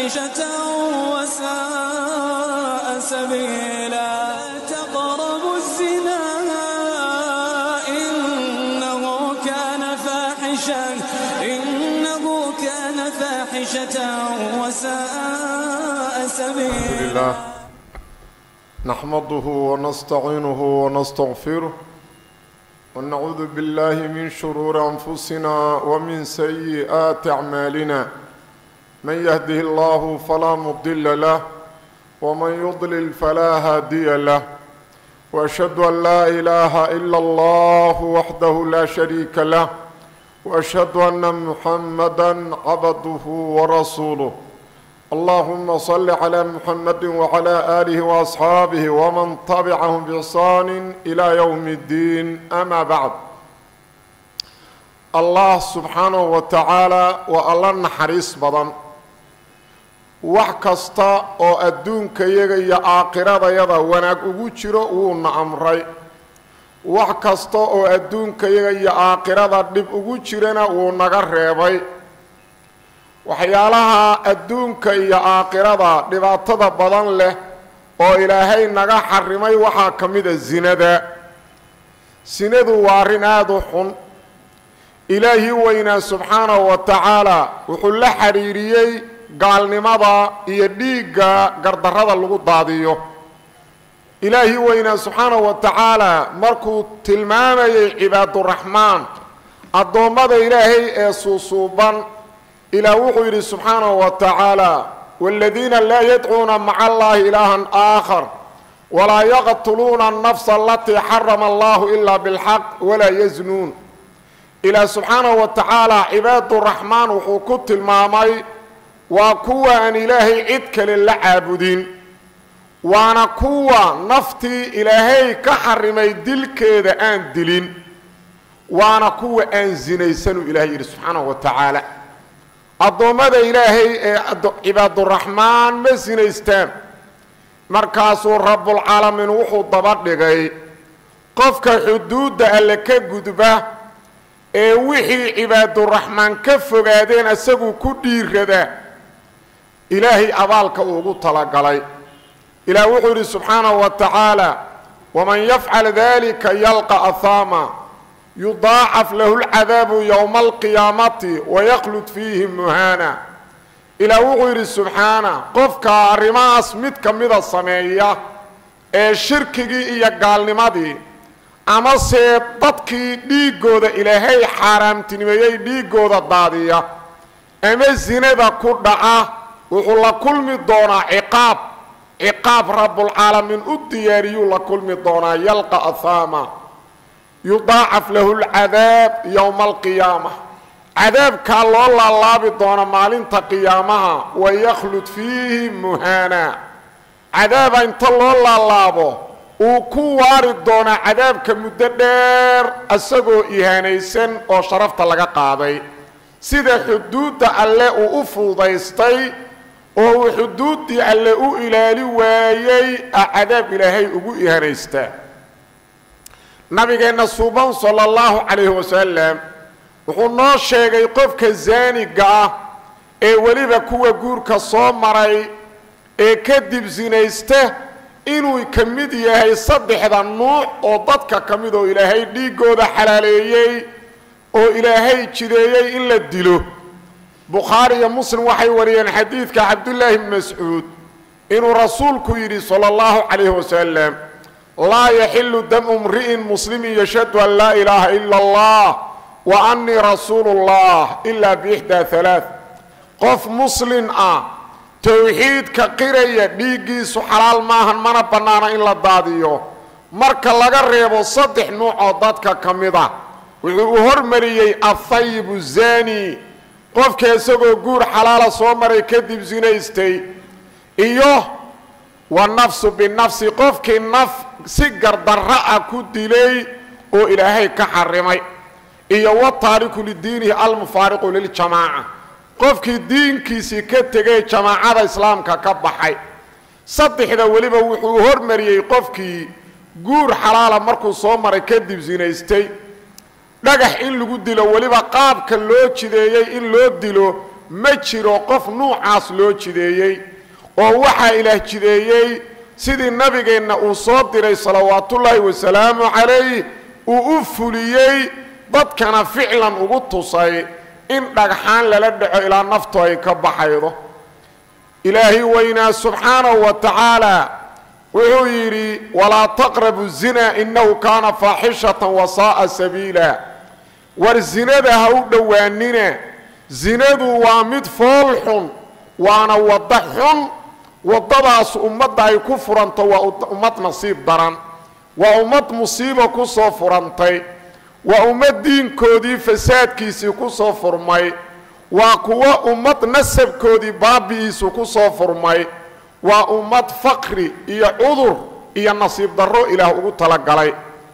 فاحشة وساء سبيلا لا تقربوا الزنا إنه كان فاحشا إنه كان فاحشة وساء سبيلا لله نحمده ونستعينه ونستغفره ونعوذ بالله من شرور أنفسنا ومن سيئات أعمالنا من يهده الله فلا مضل له ومن يضلل فلا هادي له وأشهد أن لا إله إلا الله وحده لا شريك له وأشهد أن محمدا عبده ورسوله اللهم صل على محمد وعلى آله وأصحابه ومن تبعهم بإحسان إلى يوم الدين أما بعد الله سبحانه وتعالى والله نحريص بدن wax kasta oo adduunka yaga iyo aakiradayada wanaag ugu jiro wuuna amray wax kasta oo adduunka yaga iyo aakirada dhib ugu jirana wuu naga reebay waxyaalaha adduunka iyo aakhirada dhibaatada badan leh oo ilaahay naga xarimay waxaa ka mid a sinada sinadu waa arrin aada u xun ilaahii weynaa subxaanahu wa tacaala wuxuu la xidhiiriyey gaalnimada iyo dhiigga gardarrada lagu daadiyo ilaahii weynaa subxaanahu wa tacaala markuu tilmaamayay cibaaduraxmaan addoommada ilaahay ee suusuuban ilaah wuxuu yidhi subxaanahu wa tacaala wاladiina laa yadcuuna maca allahi ilaaha aakhar walaa yaqtuluuna الnafsa alatii xarama allahu ilaa biاlxaq walaa yaznuun ilaah subxaanahu wa tacaala cibaaduraxmaan wuxuu ku tilmaamay waa kuwa aan ilaahay cid kale la caabudin waana kuwa naftii ilaahay ka xarimay dilkeeda aan dilin waana kuwa aan sinaysanuu ilahay yidhi subxaanahu wa tacaala addoommada ilaahay ee cibaaduraxmaan ma sinaystaan markaasuu rabbulcaalamiin wuxuu daba dhigay qofka xuduudda alle ka gudba ee wixii cibaaduraxmaan ka fogaadeen isagu ku dhiirada ilaahay abaalka uugu talagalay ilaah wuxuu yidhi subxaanahu wa tacaala waman yafcal dalika yalqa ahaama yudaacaf lahu lcadaabu yowma alqiyaamati wayaklud fiihi muhaana ilaah wuxuu yidhi subxaana qofka arrimahaas mid ka mida sameeya ee shirkigii iyo gaalnimadii amase dadkii dhiiggooda ilaahay xaaraamtinimeeyey dhiiggooda daadiya ama sinada ku dhaca wuxuu la kulmi doonaa ciqaab ciqaab rabbulcaalamiin u diyaariyuu la kulmi doonaa yalqa ahaama yudaacaf lahu lcadaab yowma alqiyaama cadaabkaa loo laalaabi doona maalinta qiyaamaha wayaklud fiihi muhaana cadaaba inta loo laalaabo uu ku waari doonaa cadaabka muddo dheer isagoo ihaanaysan oo sharafta laga qaaday sida xuduudda alle uu u fuudaystay oo uu xuduuddii alle u ilaali waayey a cadaab ilaahay ugu ihanaystaa nabigeenna suuban sala allahu calayhi wasalam wuxuu noo sheegay qofka zaaniga ah ee weliba kuwa guurka soo maray ee kadib sinaysta inuu ka mid yahay saddexda nuuc oo dadka ka mid oo ilaahay dhiiggooda xalaaleeyey oo ilaahay jideeyey in la dilo bukhaari iyo muslim waxay wariyeen xadiidka cabdullaahi bni mascuud inuu rasuulku yidhi sala allahu calayhi wasalam laa yaxilu damu mri'in muslimin yashhadu an laa ilaaha ila allah wa annii rasuulu llah ilaa biixdaa halaa qof muslin ah towxiidka qiraya dhiiggiisu xalaal maahan mana bannaana in la daadiyo marka laga reebo saddex nuuc oo dadka ka mid ah wuxuu u hormariyey athayibu zani qofka isagoo guur xalaala soo maray kadib sinaystay iyo wa nafsu binafsi qofkii naf si gardarra ah ku dilay oo ilaahay ka xarimay iyo wa taariku lidiinihi almufaariqu liljamaaca qofkii diinkiisii ka tegay jamaacada islaamka ka baxay saddexda weliba wuxuu hormariyey qofkii guur xalaala markuu soo maray kadib sinaystay dhagax in lagu dilo weliba qaabka loo jideeyey in loo dilo ma jiro qof nuucaas loo jideeyey oo waxaa ilaah jideeyey sidii nabigeenna uu soo diray salawaatullaahi wasalaamu calayh uu u fuliyey dadkana ficlan ugu tusay in dhagxaan lala dhaco ilaa naftu ay ka baxaydo ilaahay weynaa subxaanahu wa tacaala wuxuu yidhi walaa taqrabu zina innahu kaana faaxishatan wasaa'a sabiila war zinada ha u dhowaanina zinadu waa mid fool xun waana waddo xun waddadaas ummadda ay ku furanto waa ummad nasiib daran waa ummad musiiba ku soo furantay waa ummad diinkoodii fasaadkiisii ku soo furmay waa kuwo ummad nasabkoodii baabi'iisu ku soo furmay waa ummad faqri iyo cudur iyo nasiib darro ilaah ugu talagalay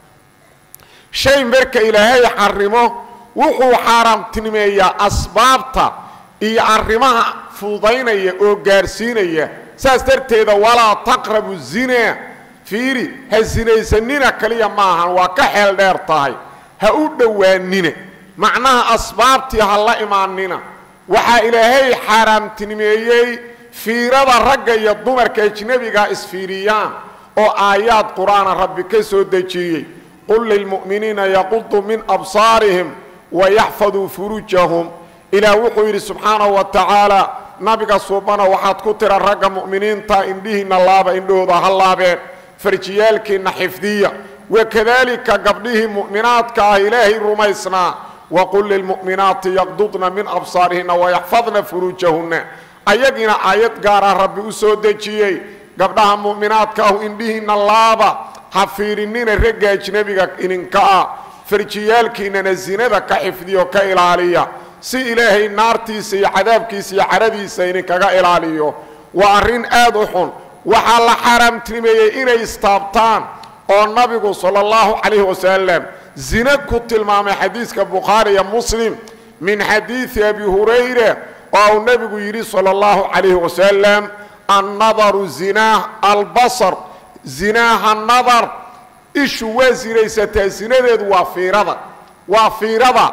shay marka ilaahay xarimo wuxuu xaaraamtinimeeyaa asbaabta iyo arrimaha fududaynaya oo gaarsiinaya saas darteeda walaa taqrabu zina fiiri ha sinaysanina kaliya maahan waa ka xeel dheer tahay ha u dhowaanina macnaha asbaabtii ha la imaanina waxaa ilaahay xaaraamtinimeeyey fiirada ragga iyo dumarka ajnebiga isfiiriyaan oo aayaad qur-aana rabbi ka soo dejiyey qul lilmu'miniina yaquduu min absaarihim wayaxfaduu furuujahum ilaah wuxuu yidhi subxaanahu wa tacaala nabiga suubana waxaad ku tira ragga mu'miniinta indhihiinna laaba indhahooda ha laabeen farjiyaalkiinna xifdiya wakadaalika gabdhihii mu'minaadka ah ilaahay rumaysnaa waqul lilmu'minaati yaqdudna min absaarihinna wayaxfadna furuujahunna ayagiina aayad gaara rabbi u soo dejiyey gabdhaha mu'minaadka ahu indhihiinna laaba ha fiirinina ragga ajnebiga idinka ah farjiyaalkiinnana sinada ka xifdiyo ka ilaaliya si ilaahay naartiisa iyo cadaabkiisa iyo caradiisa idinkaga ilaaliyo waa arrin aad u xun waxaa la xaaraamtinimeeyey inay istaabtaan oo nabigu sala allahu calayhi wasalam zina ku tilmaamay xadiiska bukhaari iyo muslim min xadiidi abi hurayra oo uu nebigu yidhi sala allahu calayhi wasalam annadaru zinaa albasar zinaaha nadar ishu waa sinaysataa zinadeedu waa fiirada waa fiirada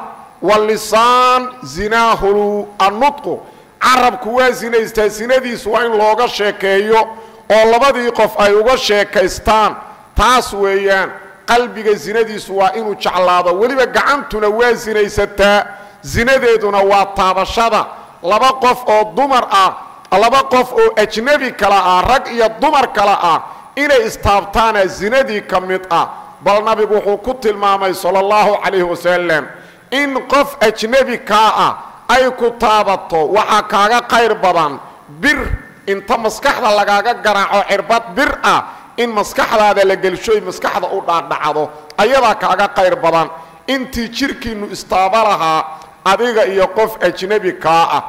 walisaan zinaahu annutqu carabku waa sinaystaa sinadiisu waa in looga sheekeeyo oo labadii qof ay uga sheekaystaan taas weeyaan qalbiga sinadiisu waa inuu jeclaado weliba gacantuna waa sinaysataa sinadeeduna waa taabashada laba qof oo dumar ah laba qof oo ajnebi kala ah rag iyo dumar kala ah inay istaabtaana sinadii ka mid ah bal nabigu wuxuu ku tilmaamay sala allahu calayhi wasalam in qof ajnebi kaa ah ay ku taabato waxaa kaaga qayr badan bir inta maskaxda lagaaga garaaco cirbad bir ah in maskaxdaada la gelshoy maskaxda u dhaadhacdo ayadaa kaaga qayr badan intii jirhkiinnu istaaba lahaa adiga iyo qof ajnebi kaa ah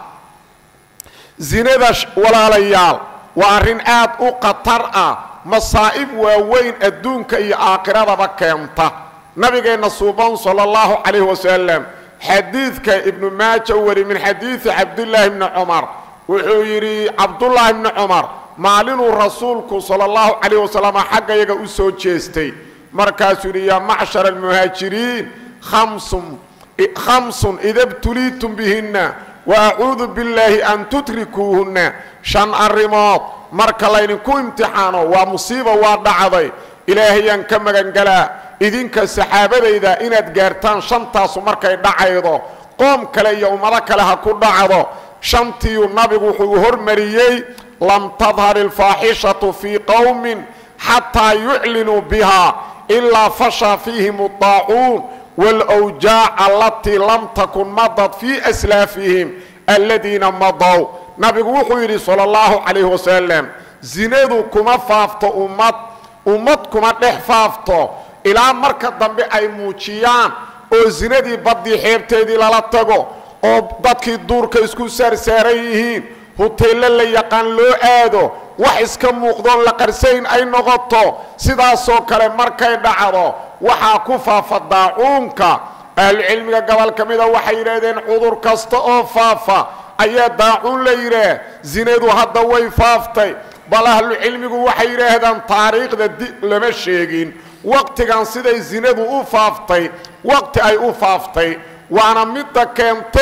zinada walaalayaal waa arrin aad u khatar ah masaa'ib waaweyn adduunka iyo aakhiradaba keenta nabigeenna suuban sala allahu calayhi wasalam xadiidka ibnu maaja u wari min xadiidi cabdullaahi bni cumar wuxuu yidhi cabdullaahi bni cumar maalinuu rasuulku sala allahu calayh wasalam xaggayaga u soo jeestay markaasuu yidhi yaa macshara almuhaajiriin khamsun khamsun ida btuliitum bihinna wa acuudu billaahi an tutrikuuhunna shan arrimood marka laydinku imtixaano waa musiiba waa dhacday ilaahayaan ka magangalaa idinka saxaabadayda inaad gaartaan shantaasu markay dhacaydo qoom kale iyo ummado kale ha ku dhacdo shantiiu nabigu wuxuu hormariyey lam tadhar ilfaaxishatu fii qowmin xataa yuclinuu biha ilaa fasha fiihim adaacuun wاlwjaac alatii lam takun madad fii aslaafihim aladiina madow nabigu wuxuu yidhi salى اllahu calayh wasalam zinadu kuma faafto ummad ummad kuma dhex faafto ilaa marka dambe ay muujiyaan oo zinadii baddii xeebteedii lala tago oo dadkii duurka isku saarsaaran yihiin huteello la yaqaan loo aado wax iska muuqdoon la qarsayn ay noqoto sidaasoo kale markay dhacdo waxaa ku faafa daacuunka ahlucilmiga gobol ka mida waxay yidhaahdeen cudur kasta oo faafa ayaa daacuun la yidhaah zinadu hadda way faaftay bal ahlucilmigu waxay yidhaahdaan taariikhda di lama sheegin waqtigan siday zinadu u faaftay waqti ay u faaftay waana midda keentay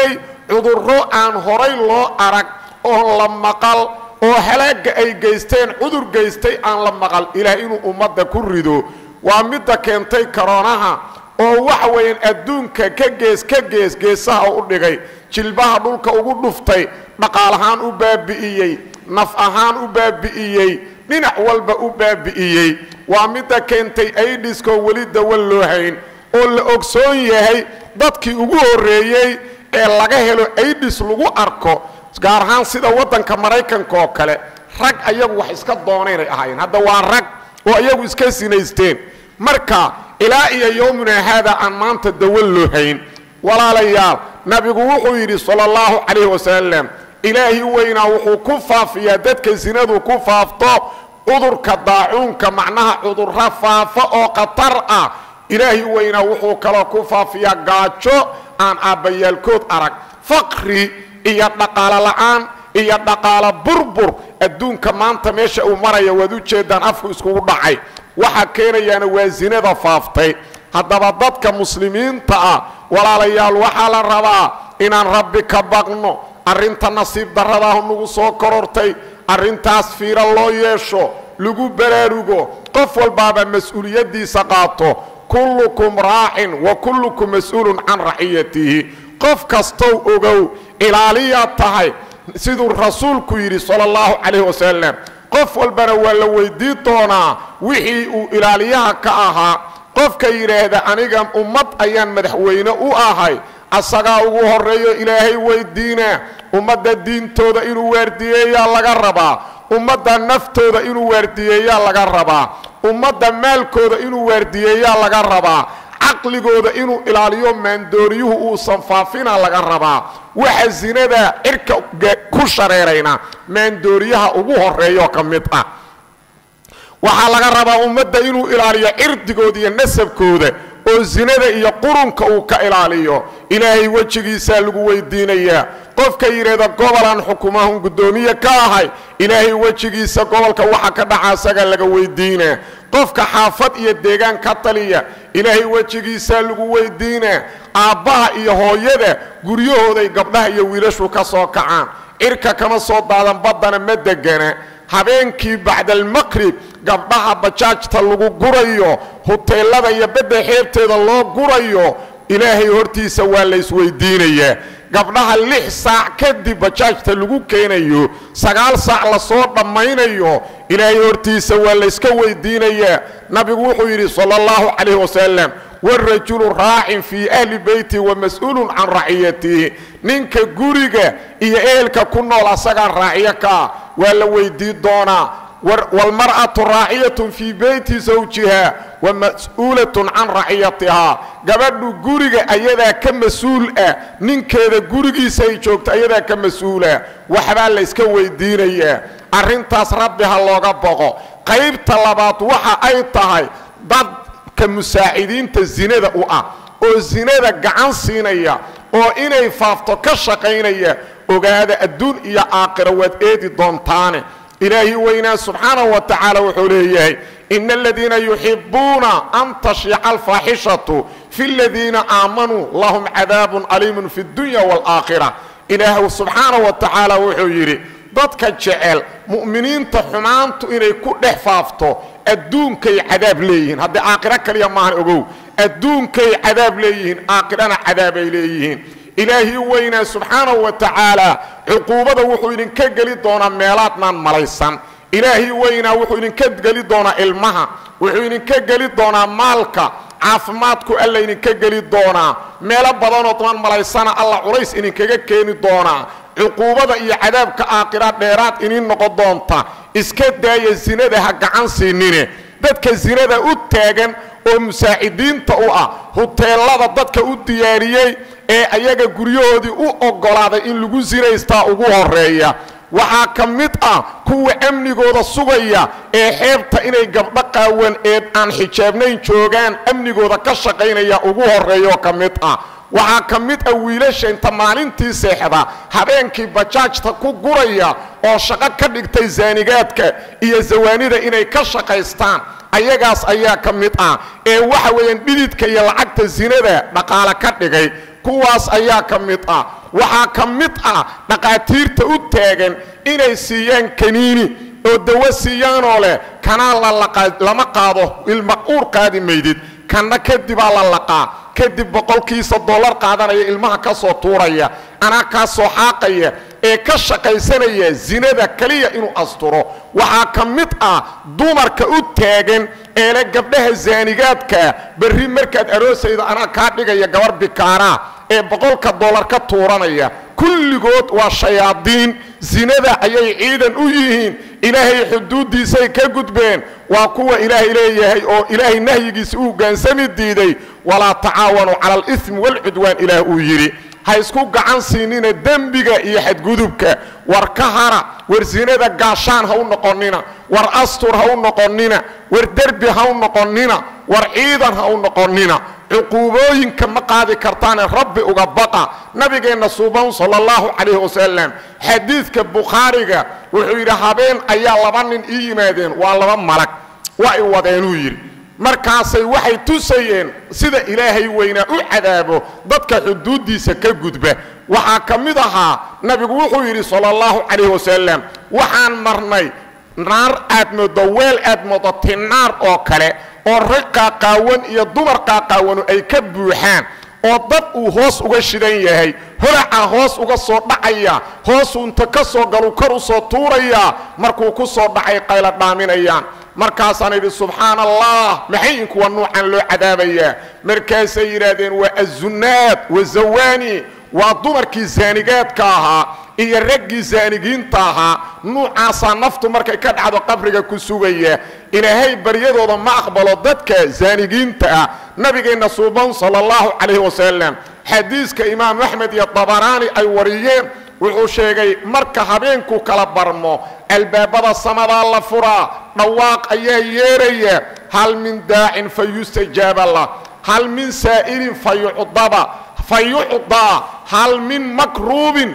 cudurro aan horay loo arag oon la maqal oo halaagga ay geysteen cudur geystay aan la maqal ilaah inuu ummadda ku rido waa midda keentay karoonaha oo waxa weeyaan adduunka ka gees ka gees geesaha u dhigay jilbaha dhulka ugu dhuftay dhaqaalahaan u baabi'iyey naf ahaan u baabi'iyey dhinac walba u baabi'iyey waa midda keentay aidiskoo weli dawan loo hayn oo la ogsoon yahay dadkii ugu horreeyey ee laga helo aidis lagu arko gaar ahaan sida waddanka maraykanka oo kale rag ayagu wax iska doonaynay ahaayeen hadda waa rag oo ayagu iska sinaysteen marka ilaa iyo yowmuna haada aan maanta dawan loo hayn walaalayaal nabigu wuxuu yidhi sala allahu calayhi wasalam ilaahi weynaa wuxuu ku faafiyaa dadka sinadu ku faafto cudurka daacuunka macnaha cudurro faafa oo khatar ah ilaahi weynaa wuxuu kaloo ku faafiyaa gaajo aan aabbayaalkood arag faqri iyo dhaqaalo la'aan iyo dhaqaalo burbur adduunka maanta meesha uu maraya waad u jeedaan afku iskugu dhacay waxaa keenayaana waa sinada faaftay haddaba dadka muslimiinta ah walaalayaal waxaa la rabaa inaan rabbi ka baqno arrinta nasiib darradaahu nagu soo korortay arrintaas fiiro loo yeesho lagu baraarugo qof walbaaba mas-uuliyaddiisa qaato kullukum raacin wa kullukum mas-uulun can raciyatihi qof kastow ogow ilaaliyaad tahay siduu rasuulku yidhi sala allahu calayhi wasalam qof walbana waa la weydii doonaa wixii uu ilaaliyaha ka ahaa qofka yidhaahda aniga ummad ayaan madaxweyne u ahay asagaa ugu horreeyo ilaahay weydiina ummadda diintooda inuu waardiyeeyaa laga rabaa ummadda naftooda inuu waardiyeeyaa laga rabaa ummadda maalkooda inuu waardiyeeyaa laga rabaa caqligooda inuu ilaaliyo maandooriyuhu uusan faafina laga rabaa waxa sinada cirka ku shareerayna maandooriyaha ugu horeeyo ka mid ah waxaa laga rabaa ummadda inuu ilaaliyo cirdigooda iyo nasabkooda oo sinada iyo qurunka uu ka ilaaliyo ilaahay wejigiisaa lagu weydiinayaa qofka yidhaahda gobolaan xukumahun guddoomiye ka ahay ilaahay wejigiisa gobolka waxa ka dhaca asagaa laga weydiinaa qofka xaafad iyo deegaan ka taliya ilaahay wejigiisaa lagu weydiinaa aabbaha iyo hooyada guryahooday gabdhaha iyo wiilashu ka soo kacaan cirka kama soo daadan baddana ma degana habeenkii bacdalmaqrib gabdhaha bajaajta lagu gurayo huteelada iyo bedda xeebteeda loo gurayo ilaahay hortiisa waa la isweydiinayaa gabdhaha lix saac kadib bajaajta lagu keenayo sagaal saac lasoo dhammaynayo ilaahay hortiisa waa layska weydiinayaa nabigu wuxuu yidhi sala allahu calayhi wasalam warajulu raacin fii ahli beyti wa mas-uulun can raciyatihi ninka guriga iyo ehelka ku nool asagaa raaciyo ka ah waa la weydii doonaa waalmar'atu raaciyatun fii beyti zawjiha wa mas-uulatun can raciyatihaa gabadhu guriga ayadaa ka mas-uul ah ninkeeda gurigiisa ay joogto ayadaa ka mas-uula waxbaa layska weydiinayaa arrintaas rabbi ha looga boqo qaybta labaad waxa ay tahay dadka musaacidiinta sinada u ah oo sinada gacan siinaya oo inay faafto ka shaqaynaya ogaada adduun iyo aakhira waad eedi doontaane ilaahi weynaa subxaanahu wa tacaala wuxuu leeyahay ina aladiina yuxibuuna an tashiica alfaaxishatu fi ladiina aamanuu lahum cadaabun aliimun fi اdunya wاlaakhira ilaahu subxaanahu wa tacaala wuxuu yidhi dadka jecel mu'miniinta xumaantu inay ku dhex faafto adduunkay cadaab leeyihiin haddii aakhiro kaliya maahan ogow adduunkay cadaab leeyihiin aakhirana cadaabay leeyihiin ilaahii weynaa subxaanahu wa tacaala cuquubada wuxuu idinka geli doonaa meelaadnaan malaysan ilaahii weynaa wuxuu idinka geli doonaa ilmaha wuxuu idinka geli doonaa maalka caafimaadku alla idinka geli doonaa meelo badanoodnaan malaysana alla culays idinkaga keeni doonaa cuquubada iyo cadaabka aakhira dheeraad iniin noqon doonta iska daaya sinada ha gacan siinine dadka sinada u taagan oo musaacidiinta u ah huteelada dadka u diyaariyey ee ayaga guryahoodii u oggolaaday in lagu sinaystaa ugu horeeya waxaa ka mid ah kuwa amnigooda sugaya ee xeebta inay gabdho qaawan ee aan xijaabnayn joogaan amnigooda ka shaqaynaya ugu horeeyaoo ka mid ah waxaa ka mid ah wiilasha inta maalintii seexda habeenkii bajaajta ku guraya oo shaqo ka dhigtay saanigaadka iyo sawaanida inay ka shaqaystaan ayagaas ayaa ka mid ah ee waxa weeyaan dhididka iyo lacagta sinada dhaqaale ka dhigay kuwaas ayaa ka mid ah waxaa ka mid ah dhaqaatiirta u taagan inay siiyaan kaniini oo dawo siiyaanoo leh kanaa lama qaado ilma uur qaadi maydid kanna kadibaa la laqaa kadib boqolkiisa dollar qaadanaya ilmaha ka soo tuuraya anaa kaa soo xaaqaya ee ka shaqaysanaya zinada keliya inuu asturo waxaa ka mid ah dumarka u taagan eele gabdhaha zaanigaadkaa berri markaad aroosayda anaa kaa dhigaya gabar bikaaraa ee boqolka dollar ka tuuranaya kulligood waa shayaadiin zinada ayay ciidan u yihiin ilaahay xuduuddiisay ka gudbeen waa kuwa ilaahay leeyahay oo ilaahay nahyigiisa u hogaansami diiday walaa tacaawanuu cala alismi waalcudwaan ilaah uu yidhi ha isku gacan siinina dembiga iyo xadgudubka war ka hara war sinada gaashaan ha u noqonnina war astur ha u noqonnina war derbi ha u noqonnina war ciidan ha u noqonnina cuquubooyinka ma qaadi kartaane rabbi uga baqa nabigeenna suuban sala allahu calayhi wasalam xadiidka bukhaariga wuxuu yidhi habeen ayaa laba nin ii yimaadeen waa laba malag waa i wadeenuu yidhi markaasay waxay tusayeen sida ilaahay weynaa u cadaabo dadka xuduuddiisa ka gudba waxaa ka mid ahaa nabigu wuxuu yidhi sala allahu calayhi wasalam waxaan marnay naar aad moodo weel aad moodo tinaar oo kale oo rag qaaqaawan iyo dumar qaaqaawanu ay ka buuxaan oo dad uu hoos uga shidan yahay holacaa hoos uga soo dhacaya hoosuu inta ka soo galu kor u soo tuurayaa markuu ku soo dhacay qayla dhaaminayaan markaasaan idhi subxaana allah maxay inkuwa nuucan loo cadaabayaa markaasay yidhaahdeen waa azunnaad wa zawaani waa dumarkii zaanigaadka ahaa iyo raggii zaanigiinta ahaa nuucaasaa naftu markay ka dhacdo qabriga ku sugaya ilaahay baryadooda ma aqbalo dadka zaanigiinta ah nabigeenna suuban sala allahu calayhi wasalam xadiiska imaamu axmed iyo dabaraani ay wariyeen wuxuu sheegay marka habeenku kala barmo albaabada samadaa la furaa dhawaaq ayaa yeeraya hal min daacin fa yustajaaba lah hal min saa'ilin fa yucdaba fayucdaa hal min makruubin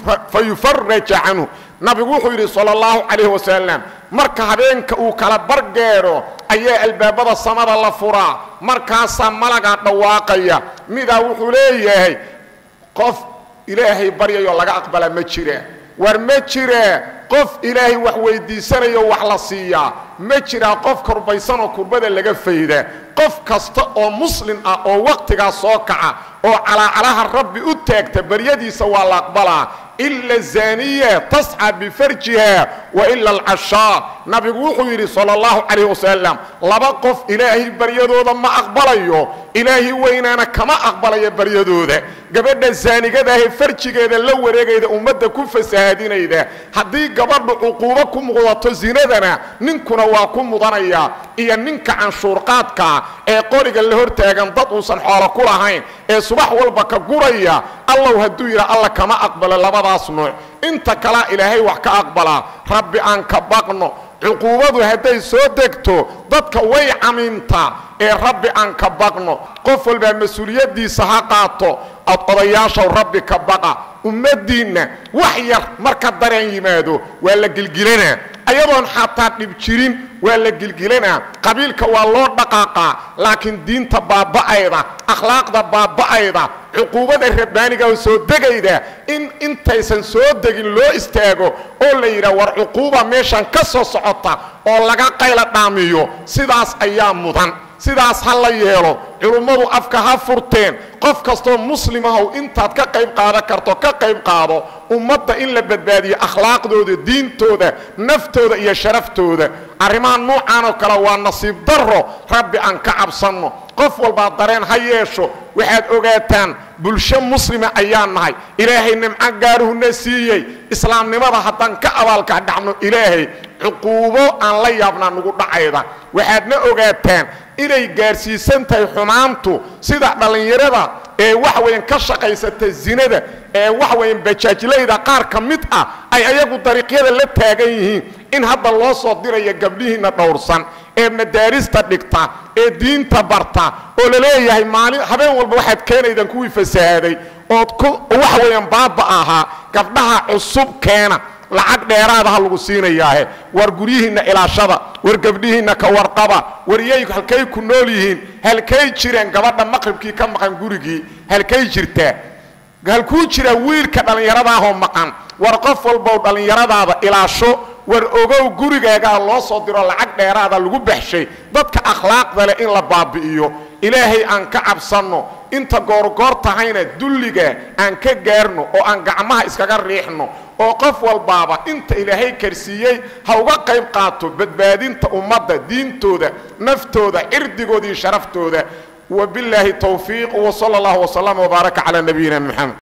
fayufaraja canhu nabigu wuxuu yidhi sala allahu calayhi wasalam marka habeenka uu kala bargeero ayaa albaabada samada la furaa markaasaa malagaa dhawaaqaya midaa wuxuu leeyahay qof ilaahay baryayoo laga aqbala ma jira war ma jira qof ilaahay wax weydiisanayo wax la siiyaa ma jiraa qof kurbaysanoo kurbada laga fayda qof kasta oo muslim ah oo wakhtigaas soo kaca oo calaacalaha rabbi u taagta baryadiisa waa la aqbalaa ila zaaniya tasca bifarjiha wa ila alcashaa nabigu wuxuu yidhi sala allahu calayh wasalam laba qof ilaahay baryadooda ma aqbalayo ilaahay weynaana kama aqbalayo baryadooda gabadha zaanigadaahe farjigeeda la wareegayda ummadda ku fasahaadinayda haddii gabadhu cuquubo ku muqdato zinadana ninkuna waa ku mudanaya iyo ninka canshuurqaadkaa ee qoriga la hortaagan dad uusan xoolo ku lahayn ee subax walba ka guraya allow hadduu yidha alla kama aqbalo labadaas nuuc inta kalea ilaahay wax ka aqbalaa rabbi aan ka baqno cuquubadu hadday soo degto dadka way camiimtaa ee rabbi aan ka baqno qof walbaa mas-uuliyaddiisa ha qaato ad odayaashaw rabbi ka baqa ummaddiinna wax yar marka dareen yimaado waa la gilgilanaa ayadoon xataa dhib jirin waa la gilgilanaa qabiilka waa loo dhaqaaqaa laakiin diinta baaba'ayda akhlaaqda baaba'ayda cuquubada rabbaaniga soo degayda in intaysan soo degin loo istaago oo la yidhaha war cuquuba meeshan ka soo socota oo laga qayla dhaamiyo sidaas ayaa mudan sidaas ha la yeelo culummadu afka ha furteen qof kastoo muslimahow intaad ka qayb qaadan karto ka qayb qaado ummadda in la badbaadiyo akhlaaqdooda diintooda naftooda iyo sharaftooda arrimaha nuucan oo kale waa nasiib darro rabbi aan ka cabsanno qof walbaa dareen ha yeesho waxaad ogaataan bulsho muslima ayaan nahay ilaahay nimco gaaruhuna siiyey islaamnimada haddaan ka abaalka dhacno ilaahay cuquubo aan la yaabnaa nugu dhacayda waxaadna ogaataan inay gaarsiisan tahay xumaantu sida dhallinyarada ee waxa weyan ka shaqaysata zinada ee waxa weyan bajaajlayda qaar ka mid ah ay ayagu dariiqyada la taagan yihiin in hadda loo soo dirayo gabdhihiinna dhowrsan ee madaarista dhigta ee diinta barta oo la leeyahay maalin habeen walba waxaad keenaydaan kuwii fasahaaday ood ku waxa weeyaan baaba ahaa gabdhaha cusub keena lacag dheeraada ha lagu siinayaahe war guryihiinna ilaashada war gabdhihiinna ka warqaba war yay halkay ku nool yihiin halkay jireen gabadha maqribkii ka maqan gurigii halkay jirtaa halkuu jiraa wiilka dhallinyaradaahoo maqan war qof walbow dhallinyaradaada ilaasho war ogow gurigaagaa loo soo diro lacag dheeraada lagu baxshay dadka akhlaaqda leh in la baabi'iyo ilaahay aan ka cabsanno inta goorgoor tahayna dulliga aan ka gaarno oo aan gacmaha iskaga riixno oo qof walbaaba inta ilaahay karsiiyey ha uga qayb qaato badbaadinta ummadda diintooda naftooda cirdigooda iyo sharaftooda وبالله توفيق وصلى الله وسلم وبارك على نبينا محمد